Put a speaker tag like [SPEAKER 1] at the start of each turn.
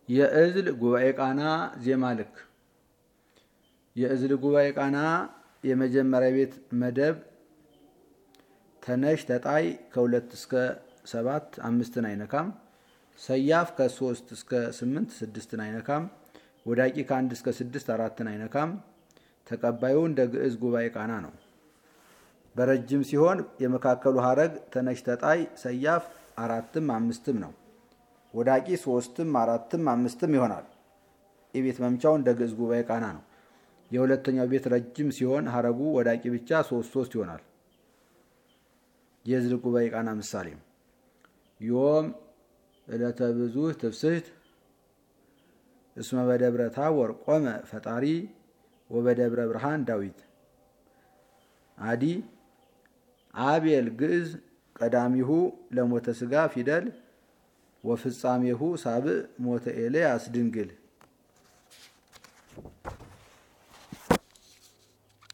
[SPEAKER 1] የእዝል ጉባኤ ቃና ዜማ ልክ የእዝል ጉባኤ ቃና የመጀመሪያ ቤት መደብ ተነሽ ተጣይ ከሁለት እስከ ሰባት አምስትን አይነካም። ሰያፍ ከሶስት እስከ ስምንት ስድስትን አይነካም። ወዳቂ ከአንድ እስከ ስድስት አራትን አይነካም። ተቀባዩ እንደ ግዕዝ ጉባኤ ቃና ነው። በረጅም ሲሆን የመካከሉ ሀረግ ተነሽ ተጣይ ሰያፍ አራትም አምስትም ነው። ወዳቂ ሶስትም አራትም አምስትም ይሆናል። የቤት መምቻው እንደ ግዕዝ ጉባኤ ቃና ነው። የሁለተኛው ቤት ረጅም ሲሆን ሀረጉ ወዳቂ ብቻ ሶስት ሶስት ይሆናል። የእዝል ጉባኤ ቃና ምሳሌ ዮም ዕለተ ብዙኅ ትፍስሕት እስመ በደብረ ታቦር ቆመ ፈጣሪ ወበደብረ ብርሃን ዳዊት አዲ አቤል ግዕዝ ቀዳሚሁ ለሞተ ሥጋ ፊደል ወፍጻሜሁ ሳብዕ ሞተ ኤልያስ ድንግል